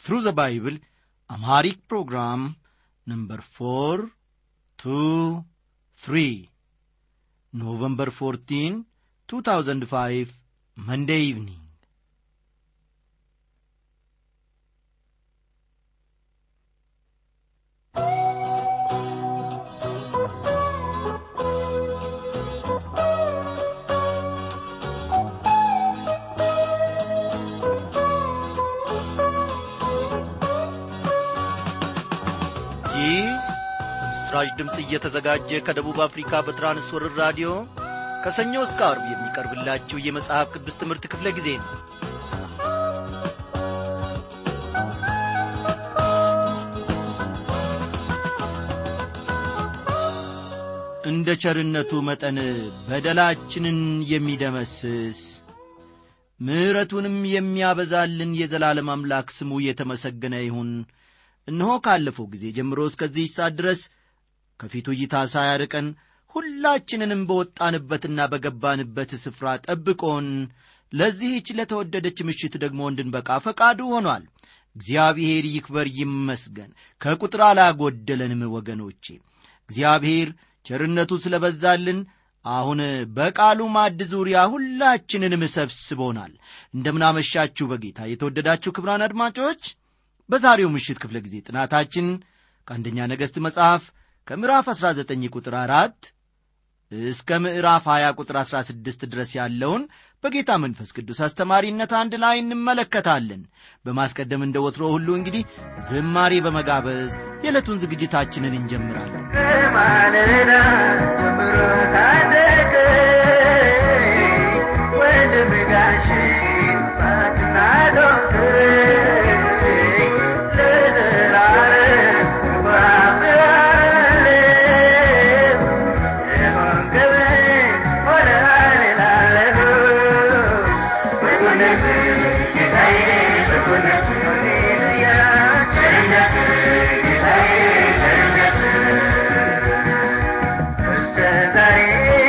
through the Bible, Amharic program number 4, 2, 3, November 14, 2005, Monday evening. ይህ በምስራች ድምፅ እየተዘጋጀ ከደቡብ አፍሪካ በትራንስወርር ራዲዮ ከሰኞ እስከ አርብ የሚቀርብላችሁ የመጽሐፍ ቅዱስ ትምህርት ክፍለ ጊዜ ነው እንደ ቸርነቱ መጠን በደላችንን የሚደመስስ ምሕረቱንም የሚያበዛልን የዘላለም አምላክ ስሙ የተመሰገነ ይሁን እነሆ ካለፈው ጊዜ ጀምሮ እስከዚህ ሰዓት ድረስ ከፊቱ እይታ ሳያርቀን ሁላችንንም በወጣንበትና በገባንበት ስፍራ ጠብቆን ለዚህች ለተወደደች ምሽት ደግሞ እንድንበቃ ፈቃዱ ሆኗል እግዚአብሔር ይክበር ይመስገን ከቁጥር አላጎደለንም ወገኖቼ እግዚአብሔር ቸርነቱ ስለ በዛልን አሁን በቃሉ ማድ ዙሪያ ሁላችንንም ሰብስቦናል እንደምናመሻችሁ በጌታ የተወደዳችሁ ክብራን አድማጮች በዛሬው ምሽት ክፍለ ጊዜ ጥናታችን ከአንደኛ ነገሥት መጽሐፍ ከምዕራፍ 19 ቁጥር አራት እስከ ምዕራፍ 20 ቁጥር 16 ድረስ ያለውን በጌታ መንፈስ ቅዱስ አስተማሪነት አንድ ላይ እንመለከታለን በማስቀደም እንደ ወትሮ ሁሉ እንግዲህ ዝማሬ በመጋበዝ የዕለቱን ዝግጅታችንን እንጀምራለን ከማለዳ ጀምሮ ታደገ ወንድም ጋሼ ባትና ዶክተር ለዘላለም እባብራለሁ የሆንክልኝ ሆነሃል እላለሁ በጎነት ጌታዬ በጎነት ሃሌሉያ ቸርነት ጌታዬ ቸርነት እስከ ዛሬ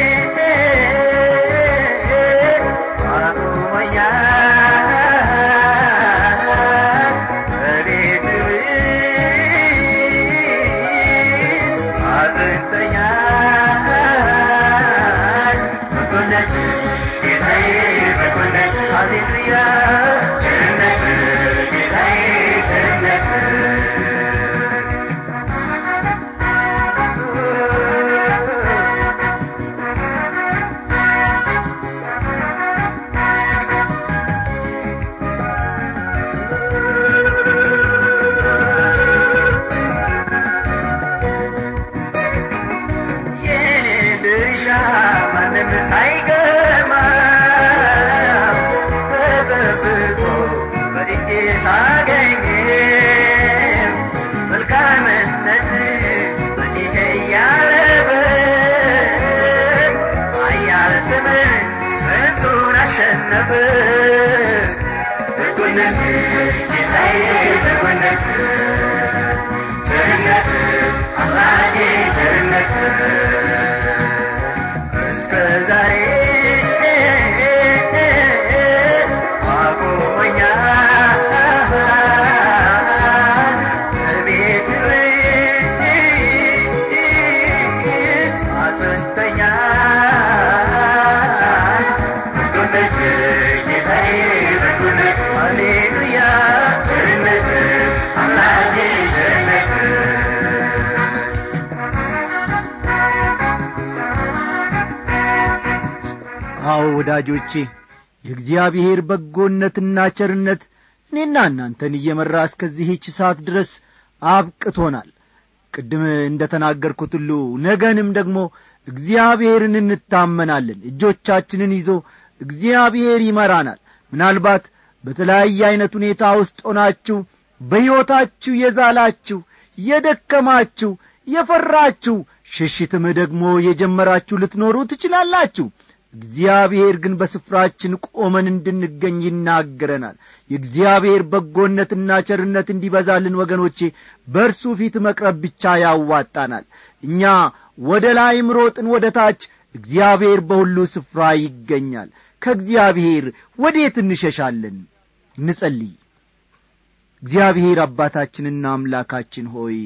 አቁሞኛል በቤትህ አጽንተኛል በጎነት ጌታዬ በጎነት ሃሌሉያ ቸርነት ጌታዬ ቸርነት የኔ ድርሻ ማንም ሳይገማ ተጠብቆ በእጄ ሳገኝ መልካምነት በእኔ እያለበ ኃያል ስምህ ስንቱን አሸነፈ በጎነት ጌታዬ በጎነት ቸርነት አምላኬ ቸርነት እስከ ዛሬ አቁሞኛል በቤትህ አጽንተኛል በጎነት ጌታዬ በጎነት ሃሌሉያ ቸርነት አምላኬ ቸርነት አዎ ወዳጆቼ የእግዚአብሔር በጎነትና ቸርነት እኔና እናንተን እየመራ እስከዚህች ሰዓት ድረስ አብቅቶናል ቅድም እንደ ተናገርኩት ሁሉ ነገንም ደግሞ እግዚአብሔርን እንታመናለን እጆቻችንን ይዞ እግዚአብሔር ይመራናል ምናልባት በተለያየ ዐይነት ሁኔታ ውስጥ ሆናችሁ በሕይወታችሁ የዛላችሁ የደከማችሁ የፈራችሁ ሽሽትም ደግሞ የጀመራችሁ ልትኖሩ ትችላላችሁ እግዚአብሔር ግን በስፍራችን ቆመን እንድንገኝ ይናገረናል የእግዚአብሔር በጎነትና ቸርነት እንዲበዛልን ወገኖቼ በእርሱ ፊት መቅረብ ብቻ ያዋጣናል እኛ ወደ ላይም ሮጥን ወደ ታች እግዚአብሔር በሁሉ ስፍራ ይገኛል ከእግዚአብሔር ወዴት እንሸሻለን ንጸልይ እግዚአብሔር አባታችንና አምላካችን ሆይ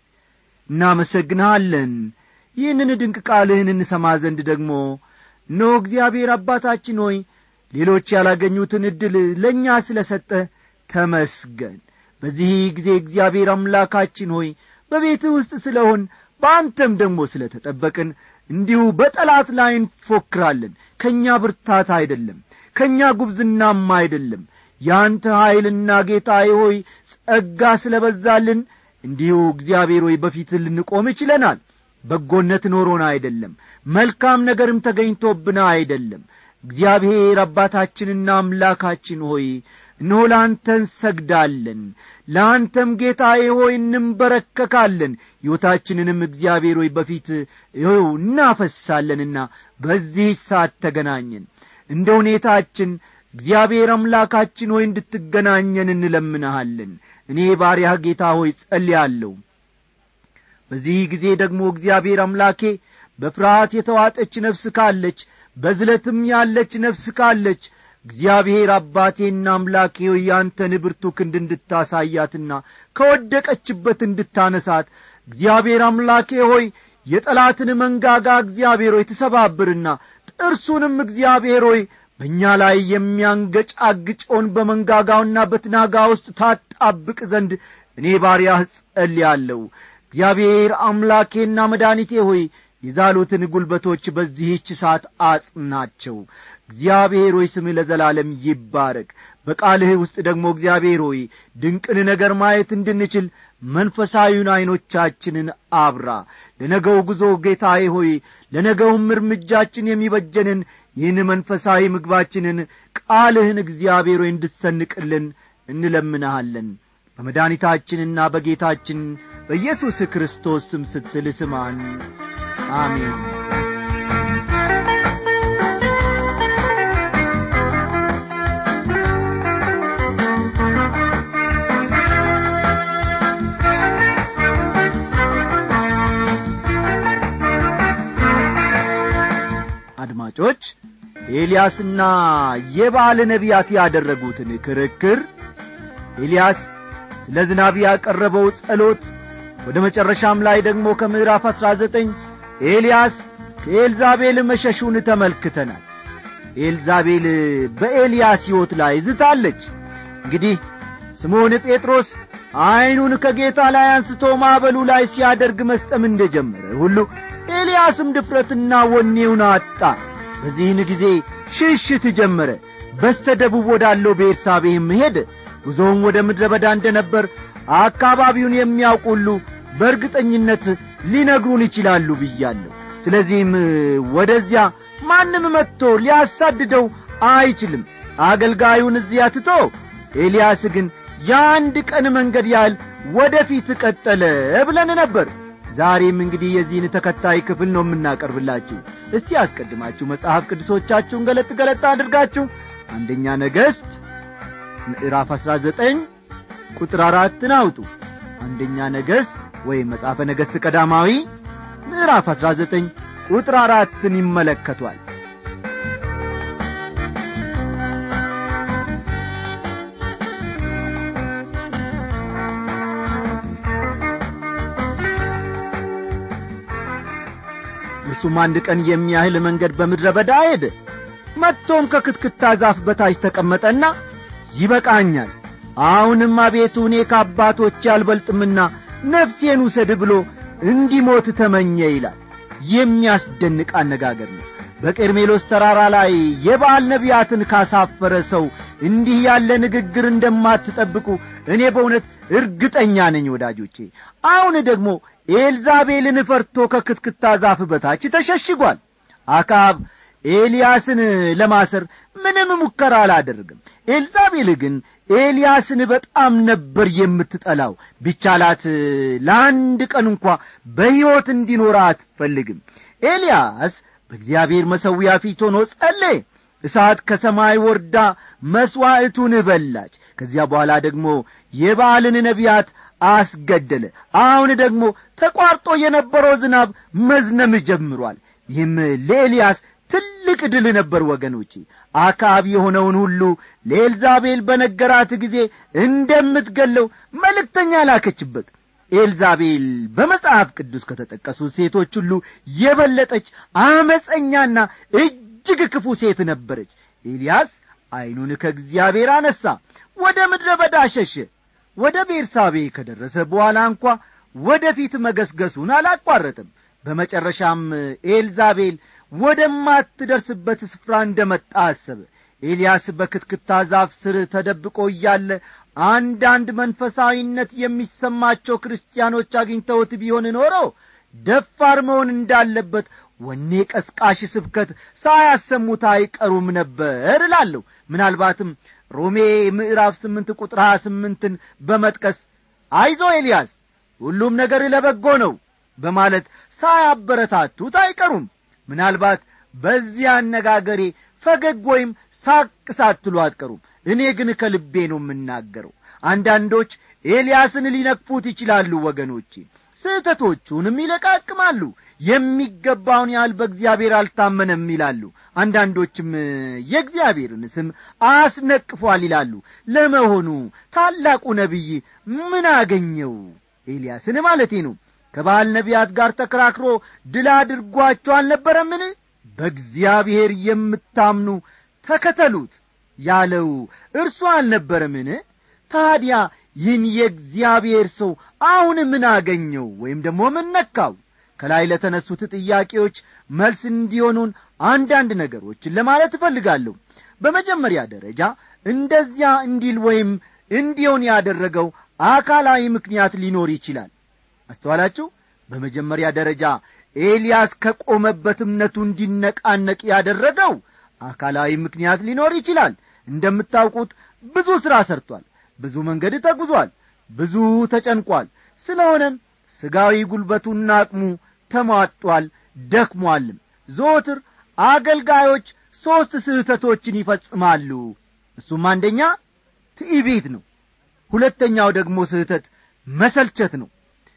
እናመሰግንሃለን ይህንን ድንቅ ቃልህን እንሰማ ዘንድ ደግሞ እነሆ እግዚአብሔር አባታችን ሆይ ሌሎች ያላገኙትን ዕድል ለእኛ ስለ ሰጠ ተመስገን በዚህ ጊዜ እግዚአብሔር አምላካችን ሆይ በቤትህ ውስጥ ስለሆን በአንተም ደግሞ ስለ ተጠበቅን እንዲሁ በጠላት ላይ እንፎክራለን ከእኛ ብርታት አይደለም ከእኛ ጉብዝናም አይደለም ያንተ ኀይልና ጌታዬ ሆይ ጸጋ ስለ በዛልን እንዲሁ እግዚአብሔር ሆይ በፊትህ ልንቆም ይችለናል በጎነት ኖሮን አይደለም መልካም ነገርም ተገኝቶብን አይደለም እግዚአብሔር አባታችንና አምላካችን ሆይ እነሆ ለአንተ እንሰግዳለን ለአንተም ጌታዬ ሆይ እንንበረከካለን ሕይወታችንንም እግዚአብሔር ሆይ በፊት ይኸው እናፈሳለንና በዚህች ሰዓት ተገናኘን እንደ ሁኔታችን እግዚአብሔር አምላካችን ሆይ እንድትገናኘን እንለምንሃለን እኔ ባሪያህ ጌታ ሆይ ጸልያለሁ በዚህ ጊዜ ደግሞ እግዚአብሔር አምላኬ በፍርሃት የተዋጠች ነፍስ ካለች በዝለትም ያለች ነፍስ ካለች እግዚአብሔር አባቴና አምላኬ ሆይ ያንተን ብርቱ ክንድ እንድታሳያትና ከወደቀችበት እንድታነሳት እግዚአብሔር አምላኬ ሆይ የጠላትን መንጋጋ እግዚአብሔር ሆይ ትሰባብርና ጥርሱንም እግዚአብሔር ሆይ በእኛ ላይ የሚያንገጫግጨውን በመንጋጋውና በትናጋ ውስጥ ታጣብቅ ዘንድ እኔ ባሪያህ ጸልያለሁ እግዚአብሔር አምላኬና መድኃኒቴ ሆይ የዛሉትን ጉልበቶች በዚህች ሰዓት አጽናቸው እግዚአብሔር ሆይ ስምህ ለዘላለም ይባረክ በቃልህ ውስጥ ደግሞ እግዚአብሔር ሆይ ድንቅን ነገር ማየት እንድንችል መንፈሳዊውን ዐይኖቻችንን አብራ ለነገው ጉዞ ጌታዬ ሆይ ለነገውም እርምጃችን የሚበጀንን ይህን መንፈሳዊ ምግባችንን ቃልህን እግዚአብሔር ሆይ እንድትሰንቅልን እንለምንሃለን በመድኃኒታችንና በጌታችን በኢየሱስ ክርስቶስ ስም ስትል ስማን አሜን አድማጮች ኤልያስና የባለ ነቢያት ያደረጉትን ክርክር ኤልያስ ስለ ዝናብ ያቀረበው ጸሎት ወደ መጨረሻም ላይ ደግሞ ከምዕራፍ አሥራ ዘጠኝ ኤልያስ ከኤልዛቤል መሸሹን ተመልክተናል ኤልዛቤል በኤልያስ ሕይወት ላይ ዝታለች እንግዲህ ስምዖን ጴጥሮስ ዐይኑን ከጌታ ላይ አንስቶ ማዕበሉ ላይ ሲያደርግ መስጠም እንደ ጀመረ ሁሉ ኤልያስም ድፍረትና ወኔውን አጣ በዚህን ጊዜ ሽሽት ጀመረ በስተ ደቡብ ወዳለው ቤርሳቤህም ሄደ ጉዞውም ወደ ምድረ በዳ እንደ ነበር አካባቢውን የሚያውቁ ሁሉ በእርግጠኝነት ሊነግሩን ይችላሉ ብያለሁ ስለዚህም ወደዚያ ማንም መጥቶ ሊያሳድደው አይችልም አገልጋዩን እዚያ ትቶ ኤልያስ ግን የአንድ ቀን መንገድ ያህል ወደ ፊት ቀጠለ ብለን ነበር ዛሬም እንግዲህ የዚህን ተከታይ ክፍል ነው የምናቀርብላችሁ እስቲ አስቀድማችሁ መጽሐፍ ቅዱሶቻችሁን ገለጥ ገለጥ አድርጋችሁ አንደኛ ነገሥት ምዕራፍ አሥራ ዘጠኝ ቁጥር አራትን አውጡ አንደኛ ነገሥት ወይም መጽሐፈ ነገሥት ቀዳማዊ ምዕራፍ አሥራ ዘጠኝ ቁጥር አራትን ይመለከቷል እርሱም አንድ ቀን የሚያህል መንገድ በምድረ በዳ ሄደ መጥቶም ከክትክታ ዛፍ በታች ተቀመጠና ይበቃኛል አሁንም አቤቱ እኔ ከአባቶች አልበልጥምና ነፍሴን ውሰድ ብሎ እንዲሞት ተመኘ ይላል የሚያስደንቅ አነጋገር ነው በቀርሜሎስ ተራራ ላይ የበዓል ነቢያትን ካሳፈረ ሰው እንዲህ ያለ ንግግር እንደማትጠብቁ እኔ በእውነት እርግጠኛ ነኝ ወዳጆቼ አሁን ደግሞ ኤልዛቤልን ፈርቶ ከክትክታ ዛፍ በታች ተሸሽጓል አካብ ኤልያስን ለማሰር ምንም ሙከራ አላደርግም ኤልዛቤል ግን ኤልያስን በጣም ነበር የምትጠላው ቢቻላት ለአንድ ቀን እንኳ በሕይወት እንዲኖር አትፈልግም ኤልያስ በእግዚአብሔር መሠዊያ ፊት ሆኖ ጸለየ እሳት ከሰማይ ወርዳ መሥዋዕቱን በላች ከዚያ በኋላ ደግሞ የበዓልን ነቢያት አስገደለ አሁን ደግሞ ተቋርጦ የነበረው ዝናብ መዝነም ጀምሯል ይህም ለኤልያስ ትልቅ ድል ነበር ወገኖቼ አካብ የሆነውን ሁሉ ለኤልዛቤል በነገራት ጊዜ እንደምትገለው መልእክተኛ ላከችበት ኤልዛቤል በመጽሐፍ ቅዱስ ከተጠቀሱት ሴቶች ሁሉ የበለጠች አመፀኛና እጅግ ክፉ ሴት ነበረች ኤልያስ ዐይኑን ከእግዚአብሔር አነሣ ወደ ምድረ በዳ ሸሸ ወደ ቤርሳቤ ከደረሰ በኋላ እንኳ ወደ ፊት መገስገሱን አላቋረጥም በመጨረሻም ኤልዛቤል ወደማትደርስበት ስፍራ እንደ መጣ አሰበ ኤልያስ በክትክታ ዛፍ ስር ተደብቆ እያለ አንዳንድ መንፈሳዊነት የሚሰማቸው ክርስቲያኖች አግኝተውት ቢሆን ኖሮ ደፋር መሆን እንዳለበት ወኔ ቀስቃሽ ስብከት ሳያሰሙት አይቀሩም ነበር እላለሁ ምናልባትም ሮሜ ምዕራፍ ስምንት ቁጥር ሀያ ስምንትን በመጥቀስ አይዞ ኤልያስ ሁሉም ነገር ለበጎ ነው በማለት ሳያበረታቱት አይቀሩም ምናልባት በዚህ አነጋገሬ ፈገግ ወይም ሳቅ ሳትሉ አትቀሩም እኔ ግን ከልቤ ነው የምናገረው አንዳንዶች ኤልያስን ሊነቅፉት ይችላሉ ወገኖቼ ስህተቶቹንም ይለቃቅማሉ የሚገባውን ያህል በእግዚአብሔር አልታመነም ይላሉ አንዳንዶችም የእግዚአብሔርን ስም አስነቅፏል ይላሉ ለመሆኑ ታላቁ ነቢይ ምን አገኘው ኤልያስን ማለቴ ነው ከባል ነቢያት ጋር ተከራክሮ ድል አድርጓቸው አልነበረምን በእግዚአብሔር የምታምኑ ተከተሉት ያለው እርሱ አልነበረምን ታዲያ ይህን የእግዚአብሔር ሰው አሁን ምን አገኘው ወይም ደግሞ ምን ነካው ከላይ ለተነሱት ጥያቄዎች መልስ እንዲሆኑን አንዳንድ ነገሮችን ለማለት እፈልጋለሁ በመጀመሪያ ደረጃ እንደዚያ እንዲል ወይም እንዲሆን ያደረገው አካላዊ ምክንያት ሊኖር ይችላል አስተዋላችሁ በመጀመሪያ ደረጃ ኤልያስ ከቆመበት እምነቱ እንዲነቃነቅ ያደረገው አካላዊ ምክንያት ሊኖር ይችላል እንደምታውቁት ብዙ ሥራ ሰርቷል ብዙ መንገድ ተጉዟል ብዙ ተጨንቋል ስለሆነም ሥጋዊ ጉልበቱና አቅሙ ተሟጧል ደክሟልም ዞትር አገልጋዮች ሦስት ስህተቶችን ይፈጽማሉ እሱም አንደኛ ትዕቢት ነው ሁለተኛው ደግሞ ስህተት መሰልቸት ነው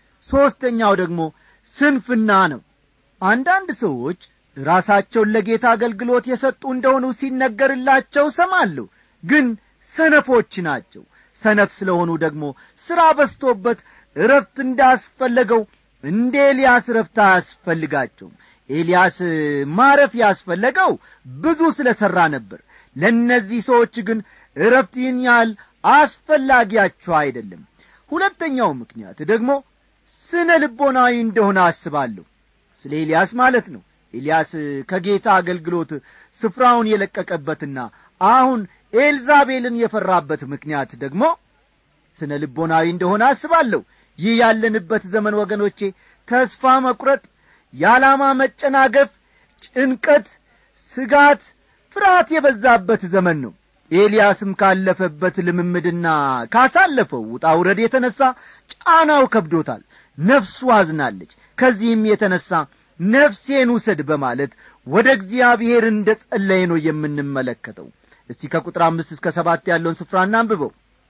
ሦስተኛው ደግሞ ስንፍና ነው አንዳንድ ሰዎች ራሳቸውን ለጌታ አገልግሎት የሰጡ እንደሆኑ ሲነገርላቸው ሰማለሁ ግን ሰነፎች ናቸው ሰነፍ ስለሆኑ ደግሞ ሥራ በስቶበት እረፍት እንዳስፈለገው እንደ ኤልያስ እረፍት አያስፈልጋቸውም ኤልያስ ማረፍ ያስፈለገው ብዙ ስለ ሠራ ነበር ለእነዚህ ሰዎች ግን እረፍት ይህን ያህል አስፈላጊያቸው አይደለም ሁለተኛው ምክንያት ደግሞ ስነ ልቦናዊ እንደሆነ አስባለሁ ስለ ኤልያስ ማለት ነው ኤልያስ ከጌታ አገልግሎት ስፍራውን የለቀቀበትና አሁን ኤልዛቤልን የፈራበት ምክንያት ደግሞ ስነ ልቦናዊ እንደሆነ አስባለሁ ይህ ያለንበት ዘመን ወገኖቼ ተስፋ መቁረጥ የዓላማ መጨናገፍ ጭንቀት ስጋት ፍርሃት የበዛበት ዘመን ነው ኤልያስም ካለፈበት ልምምድና ካሳለፈው ውጣ ውረድ የተነሣ ጫናው ከብዶታል ነፍሱ አዝናለች ከዚህም የተነሣ ነፍሴን ውሰድ በማለት ወደ እግዚአብሔር እንደ ጸለየ ነው የምንመለከተው እስቲ ከቁጥር አምስት እስከ ሰባት ያለውን ስፍራ እናንብበው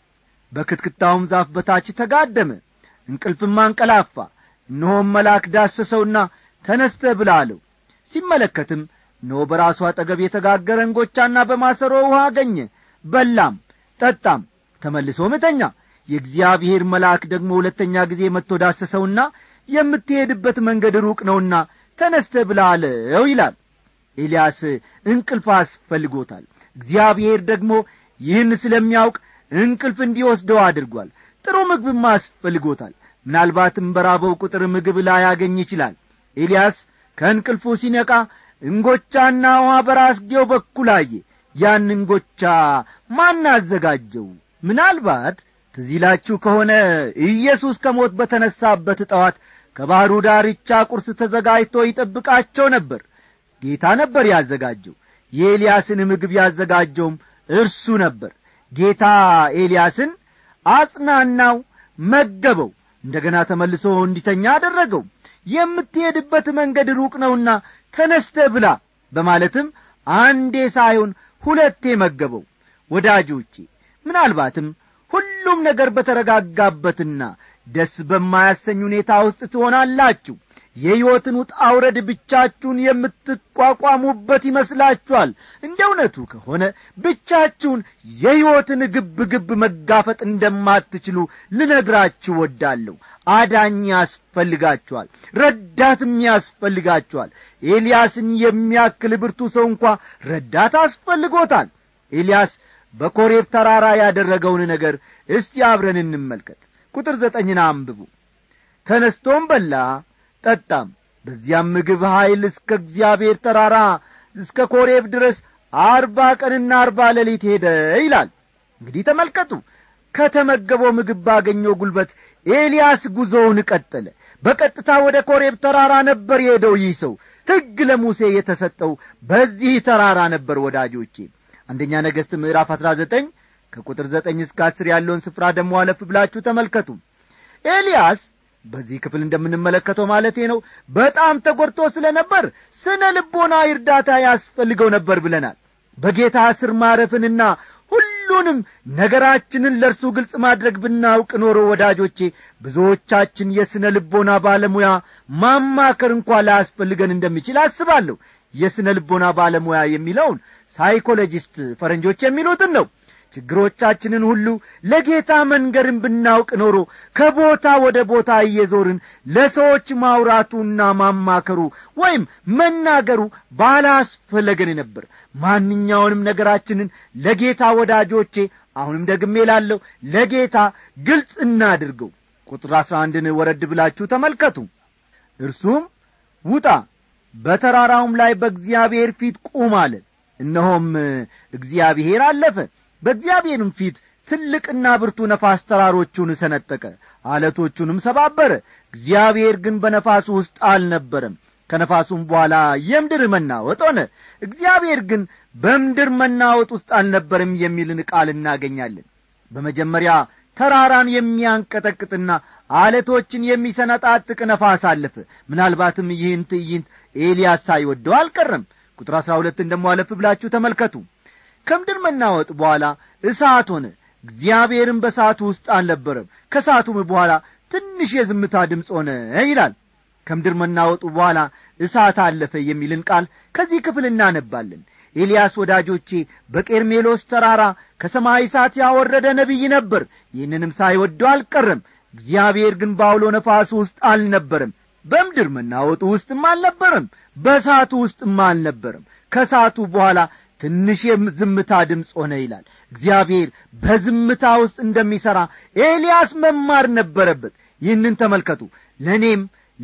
በክትክታውም ዛፍ በታች ተጋደመ እንቅልፍም አንቀላፋ እነሆም መልአክ ዳሰሰውና ተነስተ ብላ አለው ሲመለከትም እነሆ በራሱ አጠገብ የተጋገረ እንጎቻና በማሰሮ ውሃ አገኘ በላም ጠጣም ተመልሶ ምተኛ የእግዚአብሔር መልአክ ደግሞ ሁለተኛ ጊዜ መጥቶ ዳሰሰውና የምትሄድበት መንገድ ሩቅ ነውና ተነስተ ብላ አለው ይላል ኤልያስ እንቅልፍ አስፈልጎታል እግዚአብሔር ደግሞ ይህን ስለሚያውቅ እንቅልፍ እንዲወስደው አድርጓል ጥሩ ምግብም አስፈልጎታል ምናልባትም በራበው ቁጥር ምግብ ላያገኝ ይችላል ኤልያስ ከእንቅልፉ ሲነቃ እንጎቻና ውሃ በራስጌው በኩል አየ ያን እንጎቻ ማን አዘጋጀው ምናልባት ትዚላችሁ ከሆነ ኢየሱስ ከሞት በተነሳበት ጠዋት ከባሕሩ ዳርቻ ቁርስ ተዘጋጅቶ ይጠብቃቸው ነበር ጌታ ነበር ያዘጋጀው የኤልያስን ምግብ ያዘጋጀውም እርሱ ነበር ጌታ ኤልያስን አጽናናው መገበው እንደ ገና ተመልሶ እንዲተኛ አደረገው የምትሄድበት መንገድ ሩቅ ነውና ተነስተ ብላ በማለትም አንዴ ሳይሆን ሁለቴ መገበው ወዳጆቼ ምናልባትም ሁሉም ነገር በተረጋጋበትና ደስ በማያሰኝ ሁኔታ ውስጥ ትሆናላችሁ የሕይወትን ውጣ ውረድ ብቻችሁን የምትቋቋሙበት ይመስላችኋል እንደ እውነቱ ከሆነ ብቻችሁን የሕይወትን ግብ ግብ መጋፈጥ እንደማትችሉ ልነግራችሁ ወዳለሁ አዳኝ ያስፈልጋችኋል ረዳትም ያስፈልጋችኋል ኤልያስን የሚያክል ብርቱ ሰው እንኳ ረዳት አስፈልጎታል ኤልያስ በኮሬብ ተራራ ያደረገውን ነገር እስቲ አብረን እንመልከት ቁጥር ዘጠኝን አንብቡ ተነስቶም በላ ጠጣም በዚያም ምግብ ኀይል እስከ እግዚአብሔር ተራራ እስከ ኮሬብ ድረስ አርባ ቀንና አርባ ሌሊት ሄደ ይላል እንግዲህ ተመልከቱ ከተመገበው ምግብ ባገኘው ጉልበት ኤልያስ ጉዞውን ቀጠለ በቀጥታ ወደ ኮሬብ ተራራ ነበር የሄደው ይህ ሰው ሕግ ለሙሴ የተሰጠው በዚህ ተራራ ነበር ወዳጆቼ አንደኛ ነገሥት ምዕራፍ አሥራ ዘጠኝ ከቁጥር ዘጠኝ እስከ አስር ያለውን ስፍራ ደሞ አለፍ ብላችሁ ተመልከቱ ኤልያስ በዚህ ክፍል እንደምንመለከተው ማለቴ ነው በጣም ተጐድቶ ስለ ነበር ስነ ልቦና እርዳታ ያስፈልገው ነበር ብለናል በጌታ ስር ማረፍንና ሁሉንም ነገራችንን ለእርሱ ግልጽ ማድረግ ብናውቅ ኖሮ ወዳጆቼ ብዙዎቻችን የሥነ ልቦና ባለሙያ ማማከር እንኳ ላያስፈልገን እንደሚችል አስባለሁ የሥነ ልቦና ባለሙያ የሚለውን ሳይኮሎጂስት ፈረንጆች የሚሉትን ነው ችግሮቻችንን ሁሉ ለጌታ መንገርን ብናውቅ ኖሮ ከቦታ ወደ ቦታ እየዞርን ለሰዎች ማውራቱና ማማከሩ ወይም መናገሩ ባላስፈለገን ነበር ማንኛውንም ነገራችንን ለጌታ ወዳጆቼ አሁንም ደግሜ ላለሁ ለጌታ ግልጽ እናድርገው ቁጥር አሥራ አንድን ወረድ ብላችሁ ተመልከቱ እርሱም ውጣ በተራራውም ላይ በእግዚአብሔር ፊት ቁም አለ እነሆም እግዚአብሔር አለፈ በእግዚአብሔርም ፊት ትልቅና ብርቱ ነፋስ ተራሮቹን ሰነጠቀ አለቶቹንም ሰባበረ እግዚአብሔር ግን በነፋሱ ውስጥ አልነበረም ከነፋሱም በኋላ የምድር መናወጥ ሆነ እግዚአብሔር ግን በምድር መናወጥ ውስጥ አልነበረም የሚልን ቃል እናገኛለን በመጀመሪያ ተራራን የሚያንቀጠቅጥና አለቶችን የሚሰነጣጥቅ ነፋስ አለፈ ምናልባትም ይህን ትዕይንት ኤልያስ ሳይወደው አልቀረም ቁጥር አሥራ ሁለትን ደሞ አለፍ ብላችሁ ተመልከቱ ከምድር መናወጥ በኋላ እሳት ሆነ እግዚአብሔርም በእሳቱ ውስጥ አልነበረም ከእሳቱም በኋላ ትንሽ የዝምታ ድምፅ ሆነ ይላል ከምድር መናወጡ በኋላ እሳት አለፈ የሚልን ቃል ከዚህ ክፍል እናነባለን ኤልያስ ወዳጆቼ በቄርሜሎስ ተራራ ከሰማይ እሳት ያወረደ ነቢይ ነበር ይህንንም ሳይወደው አልቀረም እግዚአብሔር ግን በአውሎ ነፋሱ ውስጥ አልነበረም በምድር መናወጡ ውስጥም አልነበረም በእሳቱ ውስጥም አልነበረም ከእሳቱ በኋላ ትንሽ የዝምታ ድምፅ ሆነ ይላል እግዚአብሔር በዝምታ ውስጥ እንደሚሠራ ኤልያስ መማር ነበረበት ይህንን ተመልከቱ ለእኔም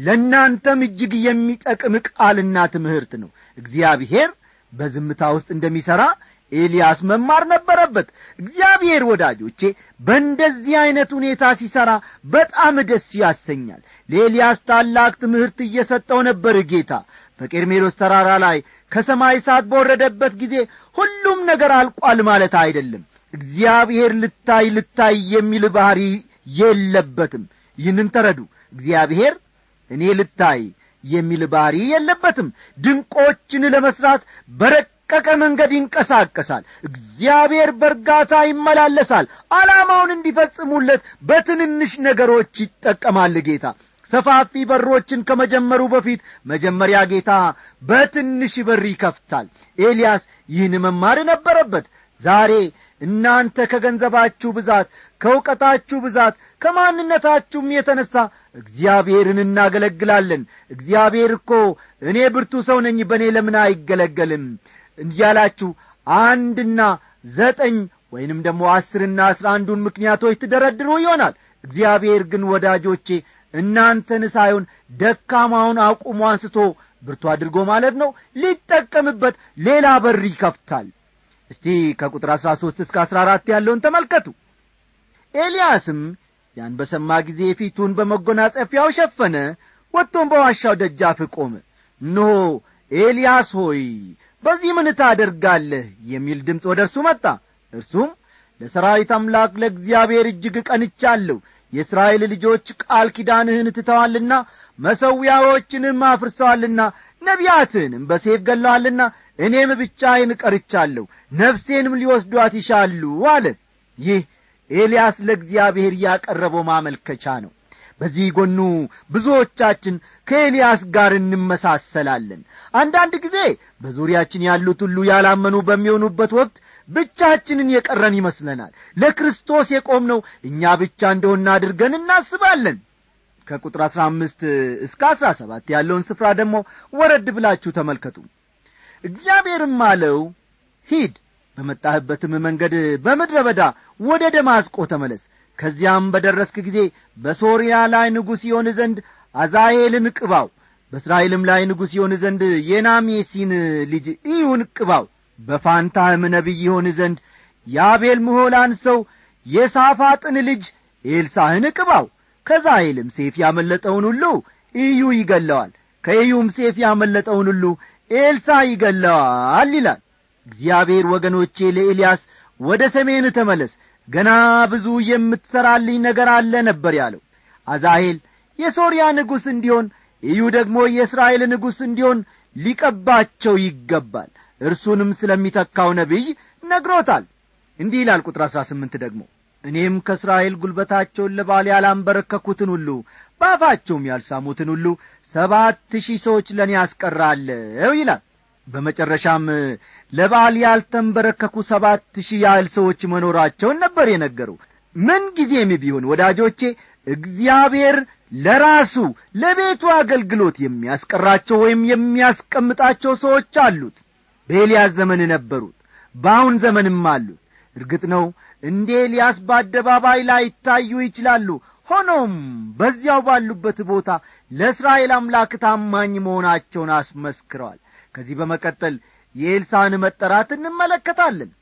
ለእናንተም እጅግ የሚጠቅም ቃልና ትምህርት ነው እግዚአብሔር በዝምታ ውስጥ እንደሚሠራ ኤልያስ መማር ነበረበት እግዚአብሔር ወዳጆቼ በእንደዚህ ዐይነት ሁኔታ ሲሠራ በጣም ደስ ያሰኛል ለኤልያስ ታላቅ ትምህርት እየሰጠው ነበር ጌታ በቄርሜሎስ ተራራ ላይ ከሰማይ እሳት በወረደበት ጊዜ ሁሉም ነገር አልቋል ማለት አይደለም እግዚአብሔር ልታይ ልታይ የሚል ባሕሪ የለበትም ይህንን ተረዱ እግዚአብሔር እኔ ልታይ የሚል ባሕሪ የለበትም ድንቆችን ለመሥራት በረቀቀ መንገድ ይንቀሳቀሳል እግዚአብሔር በእርጋታ ይመላለሳል ዓላማውን እንዲፈጽሙለት በትንንሽ ነገሮች ይጠቀማል ጌታ ሰፋፊ በሮችን ከመጀመሩ በፊት መጀመሪያ ጌታ በትንሽ በር ይከፍታል ኤልያስ ይህን መማር ነበረበት ዛሬ እናንተ ከገንዘባችሁ ብዛት ከእውቀታችሁ ብዛት ከማንነታችሁም የተነሣ እግዚአብሔርን እናገለግላለን እግዚአብሔር እኮ እኔ ብርቱ ሰው ነኝ በእኔ ለምን አይገለገልም እያላችሁ አንድና ዘጠኝ ወይንም ደግሞ አስርና አስራ አንዱን ምክንያቶች ትደረድሩ ይሆናል እግዚአብሔር ግን ወዳጆቼ እናንተን ሳይሆን ደካማውን አቁሞ አንስቶ ብርቱ አድርጎ ማለት ነው ሊጠቀምበት ሌላ በር ይከፍታል እስቲ ከቁጥር አሥራ ሦስት እስከ አሥራ አራት ያለውን ተመልከቱ ኤልያስም ያን በሰማ ጊዜ ፊቱን በመጎናጸፊያው ሸፈነ ወጥቶም በዋሻው ደጃፍ ቆመ እነሆ ኤልያስ ሆይ በዚህ ምን ታደርጋለህ የሚል ድምፅ ወደ እርሱ መጣ እርሱም ለሰራዊት አምላክ ለእግዚአብሔር እጅግ ቀንቻለሁ የእስራኤል ልጆች ቃል ኪዳንህን ትተዋልና መሠዊያዎችንም አፍርሰዋልና ነቢያትህንም በሴፍ ገለዋልና እኔም ብቻዬን ቀርቻለሁ ነፍሴንም ሊወስዷት ይሻሉ አለ ይህ ኤልያስ ለእግዚአብሔር ያቀረበው ማመልከቻ ነው በዚህ ጎኑ ብዙዎቻችን ከኤልያስ ጋር እንመሳሰላለን አንዳንድ ጊዜ በዙሪያችን ያሉት ሁሉ ያላመኑ በሚሆኑበት ወቅት ብቻችንን የቀረን ይመስለናል ለክርስቶስ የቆምነው እኛ ብቻ እንደሆነ አድርገን እናስባለን ከቁጥር አሥራ አምስት እስከ አሥራ ሰባት ያለውን ስፍራ ደግሞ ወረድ ብላችሁ ተመልከቱ እግዚአብሔርም አለው ሂድ በመጣህበትም መንገድ በምድረ በዳ ወደ ደማስቆ ተመለስ ከዚያም በደረስክ ጊዜ በሶርያ ላይ ንጉሥ ይሆን ዘንድ አዛሄልን ቅባው በእስራኤልም ላይ ንጉሥ ይሆን ዘንድ የናሜሲን ልጅ ኢዩን ቅባው በፋንታህም ነቢይ ይሆን ዘንድ የአቤል ምሆላን ሰው የሳፋጥን ልጅ ኤልሳህን ቅባው ከዛሄልም ሴፍ ያመለጠውን ሁሉ ኢዩ ይገለዋል ከኢዩም ሴፍ ያመለጠውን ሁሉ ኤልሳ ይገለዋል ይላል እግዚአብሔር ወገኖቼ ለኤልያስ ወደ ሰሜን ተመለስ ገና ብዙ የምትሠራልኝ ነገር አለ ነበር ያለው አዛሄል የሶርያ ንጉሥ እንዲሆን ኢዩ ደግሞ የእስራኤል ንጉሥ እንዲሆን ሊቀባቸው ይገባል እርሱንም ስለሚተካው ነቢይ ነግሮታል እንዲህ ይላል ቁጥር አሥራ ስምንት ደግሞ እኔም ከእስራኤል ጉልበታቸውን ለባል ያላንበረከኩትን ሁሉ በአፋቸውም ያልሳሙትን ሁሉ ሰባት ሺህ ሰዎች ለእኔ ያስቀራለሁ ይላል በመጨረሻም ለበዓል ያልተንበረከኩ ሰባት ሺህ ያህል ሰዎች መኖራቸውን ነበር የነገሩ ምን ጊዜም ቢሆን ወዳጆቼ እግዚአብሔር ለራሱ ለቤቱ አገልግሎት የሚያስቀራቸው ወይም የሚያስቀምጣቸው ሰዎች አሉት በኤልያስ ዘመን ነበሩት በአሁን ዘመንም አሉት እርግጥ ነው እንደ ኤልያስ በአደባባይ ላይ ይታዩ ይችላሉ ሆኖም በዚያው ባሉበት ቦታ ለእስራኤል አምላክ ታማኝ መሆናቸውን አስመስክረዋል ከዚህ በመቀጠል የኤልሳን መጠራት እንመለከታለን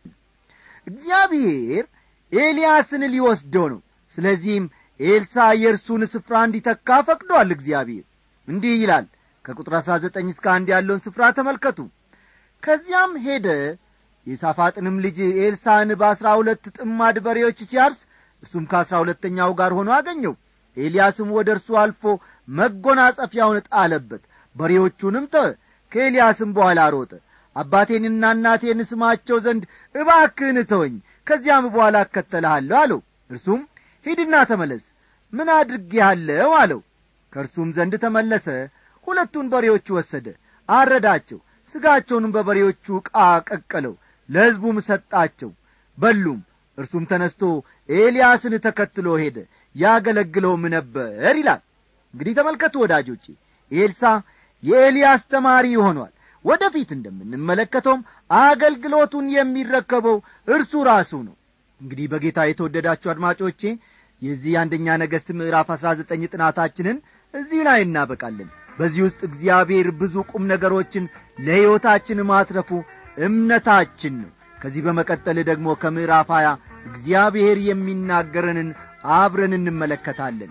እግዚአብሔር ኤልያስን ሊወስደው ነው ስለዚህም ኤልሳ የእርሱን ስፍራ እንዲተካ ፈቅዷል እግዚአብሔር እንዲህ ይላል ከቁጥር አሥራ ዘጠኝ እስከ አንድ ያለውን ስፍራ ተመልከቱ ከዚያም ሄደ የሳፋጥንም ልጅ ኤልሳን በአሥራ ሁለት ጥማድ በሬዎች ሲያርስ እሱም ከአሥራ ሁለተኛው ጋር ሆኖ አገኘው ኤልያስም ወደ እርሱ አልፎ መጎናጸፊያውን ጣለበት በሬዎቹንም ተወ ከኤልያስም በኋላ ሮጠ አባቴንና እናቴን ስማቸው ዘንድ እባክህን ተወኝ ከዚያም በኋላ እከተልሃለሁ አለው እርሱም ሂድና ተመለስ ምን አድርጌሃለሁ አለው ከእርሱም ዘንድ ተመለሰ ሁለቱን በሬዎች ወሰደ አረዳቸው ሥጋቸውንም በበሬዎቹ ዕቃ ቀቀለው ለሕዝቡም ሰጣቸው በሉም እርሱም ተነስቶ ኤልያስን ተከትሎ ሄደ ያገለግለውም ነበር ይላል እንግዲህ ተመልከቱ ወዳጆቼ ኤልሳ የኤልያስ ተማሪ ሆኗል ወደፊት እንደምንመለከተውም አገልግሎቱን የሚረከበው እርሱ ራሱ ነው እንግዲህ በጌታ የተወደዳችሁ አድማጮቼ የዚህ አንደኛ ነገሥት ምዕራፍ አሥራ ዘጠኝ ጥናታችንን እዚሁ ላይ እናበቃለን በዚህ ውስጥ እግዚአብሔር ብዙ ቁም ነገሮችን ለሕይወታችን ማትረፉ እምነታችን ነው ከዚህ በመቀጠል ደግሞ ከምዕራፍ ሀያ እግዚአብሔር የሚናገረንን አብረን እንመለከታለን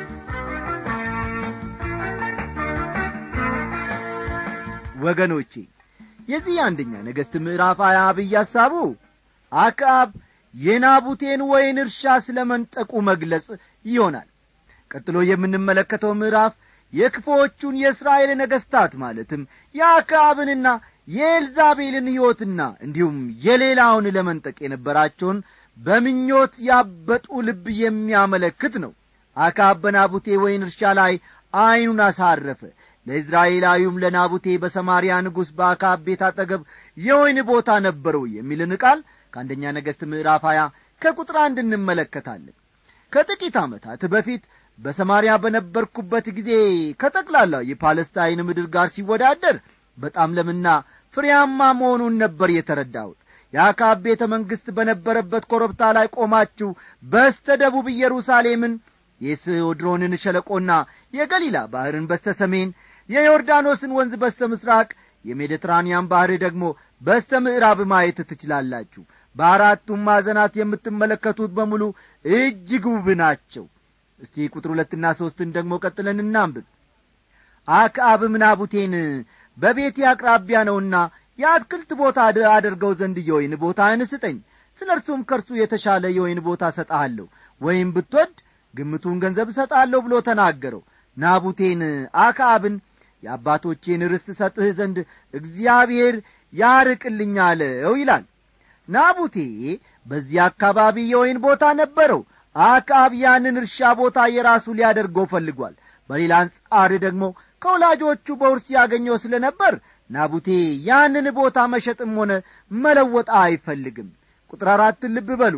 ወገኖቼ የዚህ አንደኛ ነገሥት ምዕራፍ ሀያ አብይ ሐሳቡ አክዓብ የናቡቴን ወይን እርሻ ስለ መንጠቁ መግለጽ ይሆናል ቀጥሎ የምንመለከተው ምዕራፍ የክፎቹን የእስራኤል ነገሥታት ማለትም የአክዓብንና የኤልዛቤልን ሕይወትና እንዲሁም የሌላውን ለመንጠቅ የነበራቸውን በምኞት ያበጡ ልብ የሚያመለክት ነው አክዓብ በናቡቴ ወይን እርሻ ላይ ዐይኑን አሳረፈ ለእዝራኤላዊውም ለናቡቴ በሰማርያ ንጉሥ በአክዓብ ቤት አጠገብ የወይን ቦታ ነበረው የሚልን ቃል ከአንደኛ ነገሥት ምዕራፍ ሀያ ከቁጥር አንድ እንመለከታለን ከጥቂት ዓመታት በፊት በሰማርያ በነበርኩበት ጊዜ ከጠቅላላው የፓለስታይን ምድር ጋር ሲወዳደር በጣም ለምና ፍሬያማ መሆኑን ነበር የተረዳሁት የአካብ ቤተ መንግሥት በነበረበት ኮረብታ ላይ ቆማችሁ በስተ ደቡብ ኢየሩሳሌምን የስዮድሮንን ሸለቆና የገሊላ ባሕርን በስተ ሰሜን የዮርዳኖስን ወንዝ በስተ ምሥራቅ የሜዲትራንያን ባሕር ደግሞ በስተ ምዕራብ ማየት ትችላላችሁ በአራቱም ማዕዘናት የምትመለከቱት በሙሉ እጅግ ውብ ናቸው እስቲ ቁጥር ሁለትና ሦስትን ደግሞ ቀጥለን እናንብብ አክዓብም ናቡቴን በቤቴ አቅራቢያ ነውና የአትክልት ቦታ አደርገው ዘንድ የወይን ቦታህን ስጠኝ ስለ እርሱም ከእርሱ የተሻለ የወይን ቦታ እሰጠሃለሁ ወይም ብትወድ ግምቱን ገንዘብ እሰጣለሁ ብሎ ተናገረው ናቡቴን አክዓብን የአባቶቼን ርስት ሰጥህ ዘንድ እግዚአብሔር ያርቅልኝ አለው ይላል ናቡቴ በዚህ አካባቢ የወይን ቦታ ነበረው አክዓብ ያንን እርሻ ቦታ የራሱ ሊያደርገው ፈልጓል በሌላ አንጻር ደግሞ ከወላጆቹ በውርስ ያገኘው ስለ ነበር ናቡቴ ያንን ቦታ መሸጥም ሆነ መለወጥ አይፈልግም ቁጥር አራትን ልብ በሉ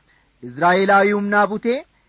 እስራኤላዊውም ናቡቴ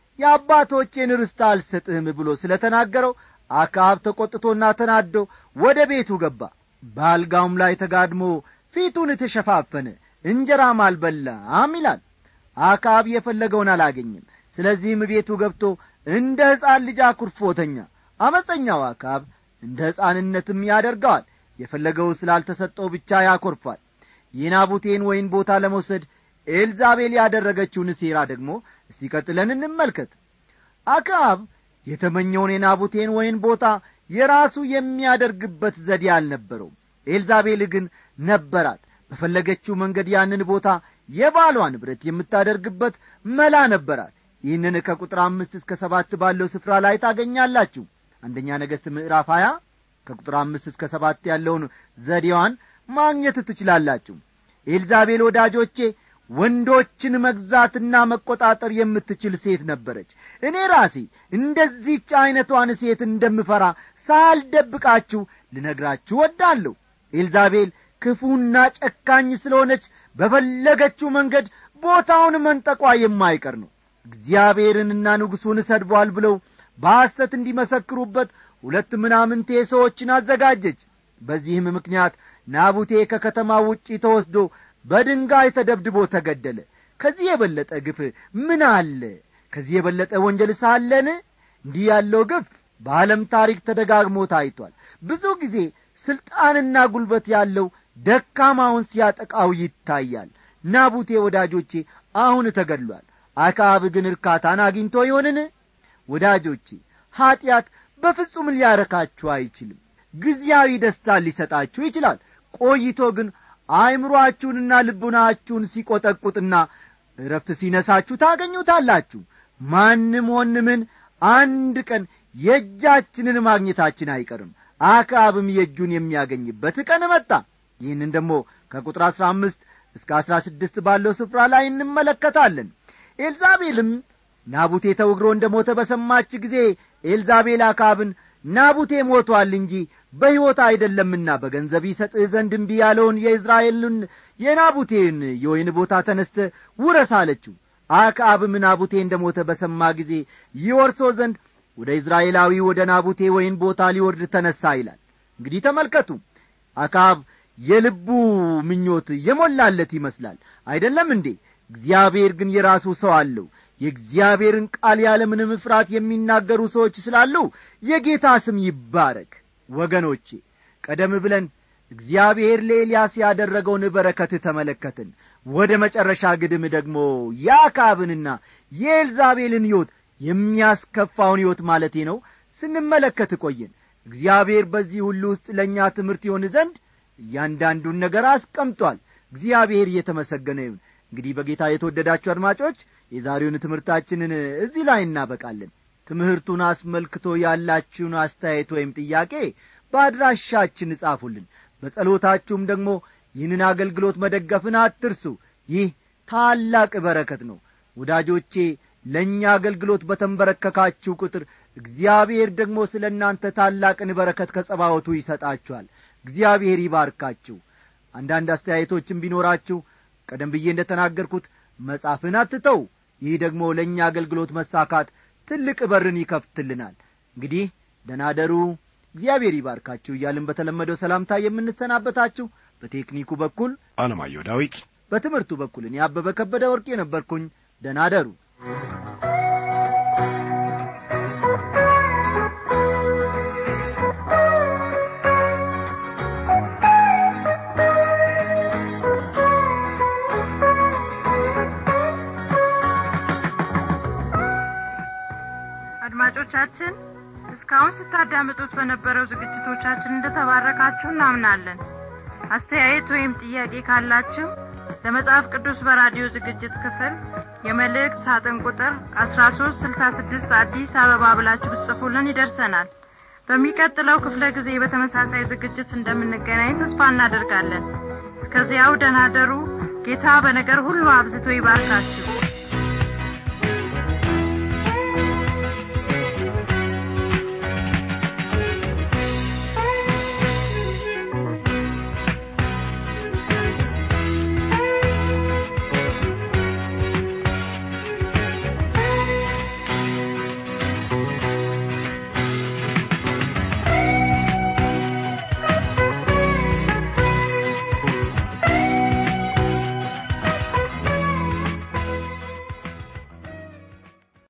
የአባቶቼን ርስት አልሰጥህም ብሎ ስለ ተናገረው አክዓብ ተቈጥቶና ተናዶ ወደ ቤቱ ገባ በአልጋውም ላይ ተጋድሞ ፊቱን ተሸፋፈነ እንጀራም አልበላም ይላል አክዓብ የፈለገውን አላገኝም ስለዚህም ቤቱ ገብቶ እንደ ሕፃን ልጅ አኩርፎተኛ አመፀኛው አክዓብ እንደ ሕፃንነትም ያደርገዋል የፈለገው ስላልተሰጠው ብቻ ያኰርፋል የናቡቴን ወይን ቦታ ለመውሰድ ኤልዛቤል ያደረገችውን ሴራ ደግሞ እስቲ ቀጥለን እንመልከት አክዓብ የተመኘውን የናቡቴን ወይን ቦታ የራሱ የሚያደርግበት ዘዴ አልነበረውም ኤልዛቤል ግን ነበራት በፈለገችው መንገድ ያንን ቦታ የባሏ ንብረት የምታደርግበት መላ ነበራት ይህንን ከቁጥር አምስት እስከ ሰባት ባለው ስፍራ ላይ ታገኛላችሁ አንደኛ ነገሥት ምዕራፍ ሀያ ከቁጥር አምስት እስከ ሰባት ያለውን ዘዴዋን ማግኘት ትችላላችሁ ኤልዛቤል ወዳጆቼ ወንዶችን መግዛትና መቆጣጠር የምትችል ሴት ነበረች እኔ ራሴ እንደዚህች ዐይነቷን ሴት እንደምፈራ ሳልደብቃችሁ ልነግራችሁ ወዳለሁ ኤልዛቤል ክፉና ጨካኝ ስለሆነች በፈለገችው መንገድ ቦታውን መንጠቋ የማይቀር ነው እግዚአብሔርንና ንጉሡን ሰድቧል ብለው በሐሰት እንዲመሰክሩበት ሁለት ምናምንቴ ሰዎችን አዘጋጀች በዚህም ምክንያት ናቡቴ ከከተማ ውጪ ተወስዶ በድንጋይ ተደብድቦ ተገደለ ከዚህ የበለጠ ግፍ ምን አለ ከዚህ የበለጠ ወንጀል ሳለን እንዲህ ያለው ግፍ በዓለም ታሪክ ተደጋግሞ ታይቷል ብዙ ጊዜ ሥልጣንና ጉልበት ያለው ደካማውን ሲያጠቃው ይታያል ናቡቴ ወዳጆቼ አሁን ተገድሏል አክዓብ ግን እርካታን አግኝቶ ይሆንን ወዳጆቼ ኀጢአት በፍጹም ሊያረካችሁ አይችልም ጊዜያዊ ደስታን ሊሰጣችሁ ይችላል ቆይቶ ግን አእምሮአችሁንና ልቡናችሁን ሲቈጠቁጥና እረፍት ሲነሳችሁ ታገኙታላችሁ ማንም ሆን ምን አንድ ቀን የእጃችንን ማግኘታችን አይቀርም አክዓብም የእጁን የሚያገኝበት ቀን መጣ ይህንን ደግሞ ከቁጥር አሥራ አምስት እስከ አሥራ ስድስት ባለው ስፍራ ላይ እንመለከታለን ኤልዛቤልም ናቡቴ ተውግሮ እንደ ሞተ በሰማች ጊዜ ኤልዛቤል አክዓብን ናቡቴ ሞቶአል እንጂ በሕይወት አይደለምና በገንዘብ ይሰጥህ ዘንድ እምቢ ያለውን የእዝራኤልን የናቡቴን የወይን ቦታ ተነስተ ውረስ አለችው አክዓብም ናቡቴ እንደ ሞተ በሰማ ጊዜ ይወርሶ ዘንድ ወደ ኢዝራኤላዊ ወደ ናቡቴ ወይን ቦታ ሊወርድ ተነሣ ይላል እንግዲህ ተመልከቱ አክዓብ የልቡ ምኞት የሞላለት ይመስላል አይደለም እንዴ እግዚአብሔር ግን የራሱ ሰው አለው የእግዚአብሔርን ቃል ያለምንም ፍርሃት የሚናገሩ ሰዎች ስላሉ የጌታ ስም ይባረክ ወገኖቼ ቀደም ብለን እግዚአብሔር ለኤልያስ ያደረገውን በረከት ተመለከትን ወደ መጨረሻ ግድም ደግሞ የአካብንና የኤልዛቤልን ሕይወት የሚያስከፋውን ሕይወት ማለቴ ነው ስንመለከት ቆየን እግዚአብሔር በዚህ ሁሉ ውስጥ ለእኛ ትምህርት ይሆን ዘንድ እያንዳንዱን ነገር አስቀምጧል እግዚአብሔር እየተመሰገነ ይሁን እንግዲህ በጌታ የተወደዳችሁ አድማጮች የዛሬውን ትምህርታችንን እዚህ ላይ እናበቃለን ትምህርቱን አስመልክቶ ያላችሁን አስተያየት ወይም ጥያቄ በአድራሻችን እጻፉልን በጸሎታችሁም ደግሞ ይህንን አገልግሎት መደገፍን አትርሱ ይህ ታላቅ በረከት ነው ወዳጆቼ ለእኛ አገልግሎት በተንበረከካችሁ ቁጥር እግዚአብሔር ደግሞ ስለ እናንተ ታላቅን በረከት ከጸባወቱ ይሰጣችኋል እግዚአብሔር ይባርካችሁ አንዳንድ አስተያየቶችም ቢኖራችሁ ቀደም ብዬ እንደ ተናገርኩት መጻፍን አትተው ይህ ደግሞ ለእኛ አገልግሎት መሳካት ትልቅ በርን ይከፍትልናል እንግዲህ ደናደሩ እግዚአብሔር ይባርካችሁ እያልን በተለመደው ሰላምታ የምንሰናበታችሁ በቴክኒኩ በኩል አለማየሁ ዳዊት በትምህርቱ በኩል እኔ አበበ ከበደ ወርቅ የነበርኩኝ ደናደሩ አድማጮቻችን እስካሁን ስታዳምጡት በነበረው ዝግጅቶቻችን እንደተባረካችሁ እናምናለን አስተያየት ወይም ጥያቄ ካላችሁ ለመጽሐፍ ቅዱስ በራዲዮ ዝግጅት ክፍል የመልእክት ሳጥን ቁጥር አስራ ሶስት ስልሳ ስድስት አዲስ አበባ ብላችሁ ብትጽፉልን ይደርሰናል በሚቀጥለው ክፍለ ጊዜ በተመሳሳይ ዝግጅት እንደምንገናኝ ተስፋ እናደርጋለን እስከዚያው ደናደሩ ጌታ በነገር ሁሉ አብዝቶ ይባርካችሁ